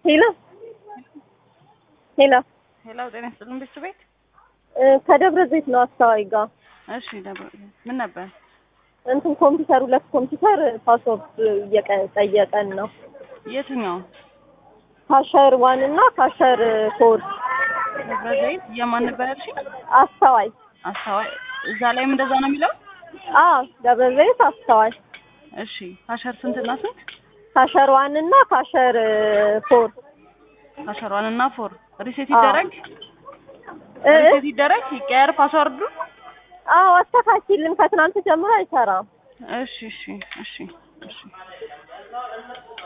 ሄሎ ሄሎ ሄሎ ጤና ይስጥልን ቤት ቤት እ ከደብረ ዘይት ነው አስተዋይ ጋር እሺ ደብረ ምን ነበር እንትን ኮምፒውተር ሁለት ኮምፒውተር ፓስወርድ እየቀ- ጠየቀን ነው የትኛው ካሸር ዋን እና ካሸር ፎር ደብረ ዘይት የማን ነበር ያልሽኝ አስተዋይ አስተዋይ እዛ ላይም እንደዛ ነው የሚለው አ ደብረ ዘይት አስተዋይ እሺ ካሸር ስንትና ስንት ካሸር ዋን እና ካሸር ፎር ካሸር ዋን እና ፎር ሪሴት አዎ። ይደረግ እ ሪሴት ይደረግ ይቀየር ፓስወርዱ አዎ አስተካክልን ከትናንት ጀምሮ አይሰራም እሺ እሺ እሺ እሺ